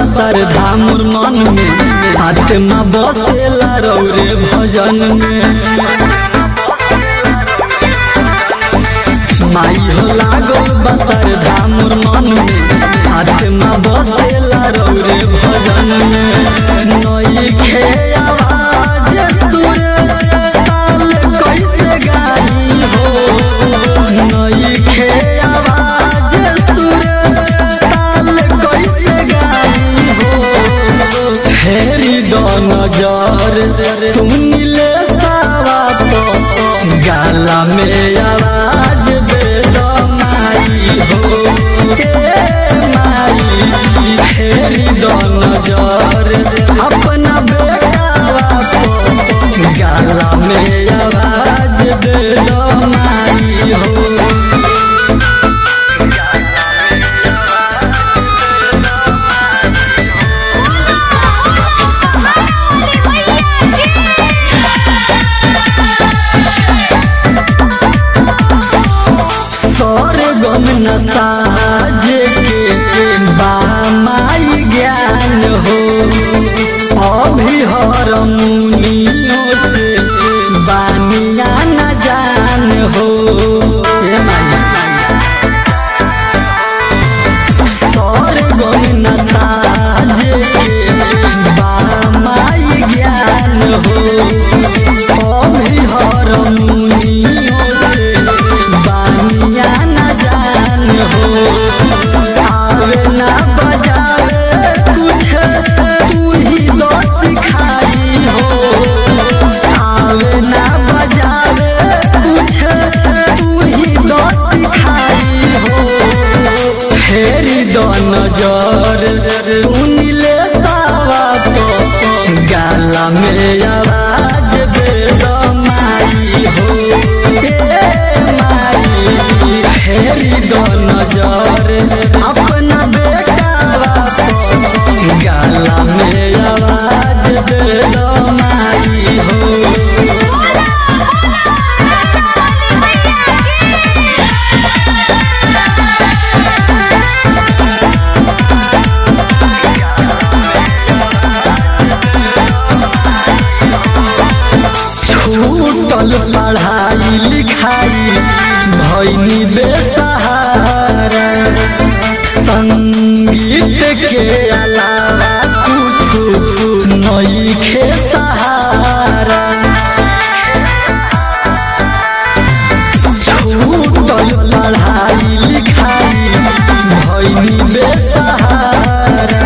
बसर धामुर मन में आत्मा बसेला रौरे भजन में माई हो लागल बसर धामुर मन में आत्मा बसेला रौरे भजन में नई खे आवाज सुर ताल कैसे गाई हो नई खे आवाज सुर ताल कैसे गाई हो फेरी दो नजर तू नीले सावा तो गाला में आवाज दे दो माई हो ए माई फेरी दो नजर अपना बेटावा को गाला में आवाज दे दो माई हो स्वर्गम न साजे के बामाई ज्ञान हो अभी हर मुनियों से बानिया न जान हो ए माई स्वर्गम न साजे के बामाई ज्ञान हो अभी हर मुनियों से बानिया न जान हो आवे ना बजावे कुछ तू ही तो सिखाई हो आवे ना बजावे कुछ तू ही तो सिखाई हो फेरी दो नजर तू नीले सावा तो गाला में आवाज दे दो माई हो ए माई फेरी दो नजर अपना बेटावा तो गाला में आवाज दे दो माई हो छूटल पढ़ाई लिखाई भैनी बेसहारा संगीत के अलावा कुछ नई खे सहारा छूटल पढ़ाई लिखाई भैनी बेसहारा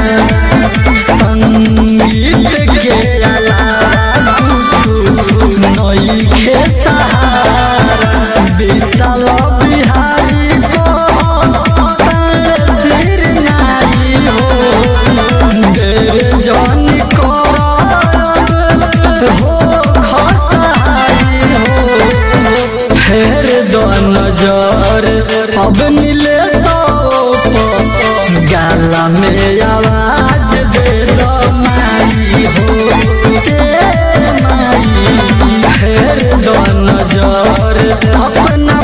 संगीत के अलावा कुछ नई खे सहारा विशाल बिहारी को तार सिर नाई हो देर जन करब हो खसाई हो फेर दो नजर अब नीले तो गाला में आवाज दे दो माई हो ए माई फेर दो नजर अपना